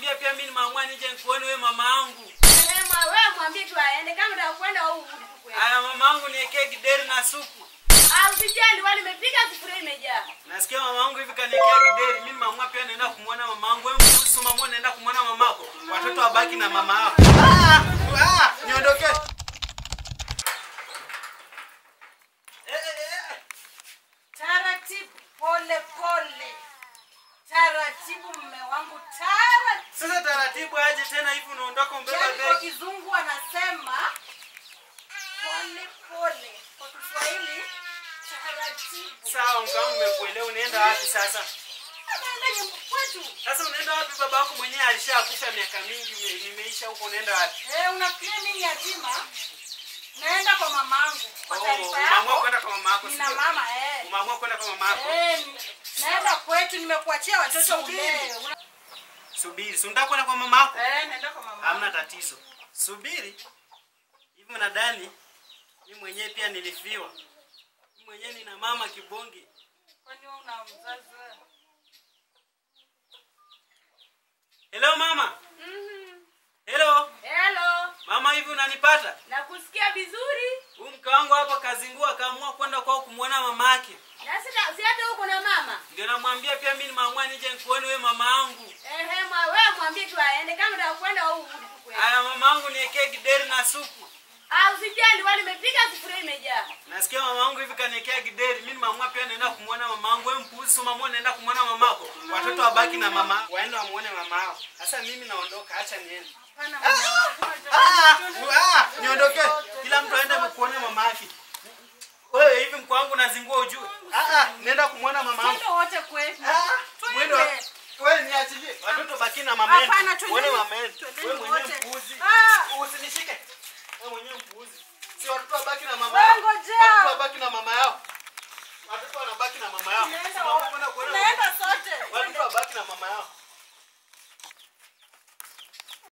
namwambia pia mimi nimeamua nije nikuone wewe mama yangu. Eh, mwa- wewe mwambie tu aende kama unataka kwenda au urudi tu kwenda. Aya mama yangu niekee kideri na supu. Ah, usijali wali nimepika sufuria imejaa. Nasikia mama yangu hivi kaniekea kideri. Mimi nimeamua pia naenda kumwona mama yangu. Wewe mkuhusu mama naenda kumwona mamako. Watoto wabaki na mama yao. Ah! Ah! Niondoke. Eh, eh, eh. Taratibu, pole pole. Taratibu mme wangu, taratibu. Sasa taratibu aje tena hivi unaondoka umbeba Yaani kwa begi. kizungu wanasema pole pole. Kwa Kiswahili taratibu. Sawa mkangu nimekuelewa unaenda wapi sasa? Anaenda nyumba kwetu. Sasa unaenda wapi baba yako mwenyewe alishakufa miaka mingi ime- nimeisha huko unaenda wapi? Eh, unafikiria mimi yatima? Naenda kwa mamangu. Kwa Oh, taarifa umeamua yako. kwenda kwa mama yako, Nina sio? mama eh. Umeamua kwenda kwa mama yako. Eh, naenda kwetu nimekuachia watoto Subiri. ulee. Una- Subiri, si unataka kwenda kwa mama yako? Eh, naenda kwa mama. Hamna tatizo. Subiri. Hivi mnadhani mimi mwenyewe pia nilifiwa. Mimi mwenyewe nina mama kibonge. Kwani wewe una mzazi wewe? Hello mama. Mhm. Hello. Hello. Mama hivi unanipata? Nakusikia vizuri. Huyu mke wangu hapa kazingua akaamua kwenda kwao kumwona mama yake. Na sita si hata huko na mama. Ndio namwambia pia mimi nimeamua nije nikuone wewe mama yangu. Ehe, mwa wewe mwambie tu aende kama unataka kwenda au urudi tu kwenda. Aya mama yangu niekee kideri na supu. Ah, usijali wali nimepika sufuria imejaa. Nasikia mama yangu hivi kaniekea kideri. Mimi nimeamua pia naenda kumwona mama yangu. Wewe mpuuzi si mama naenda kumwona mamako. Watoto wabaki na mama. Waende wamuone mama yao. Sasa mimi naondoka, acha niende. Hapana mama. Ah, ah, niondoke. Kila mtu aende kuona mama yake. Wewe hivi mko wangu nazingua ujue. Ah, ah, nenda kumwona mama yangu. Twende wote kwetu. Ah, mwendo. Twende. Wewe niachilie. Watoto baki na mama yenu. Hapana, twendeni. Wewe mama yenu. Twendeni Wewe mwenyewe wote. mpuuzi. Ah. Usinishike. Wewe mwenyewe mpuuzi. Si watoto wabaki na mama Wewe yao. ngojea. Watoto wabaki na mama yao. Watoto wanabaki na mama yao. Tunaenda Simama wote. kwenda kuona Tunaenda sote. Watoto wabaki na mama yao.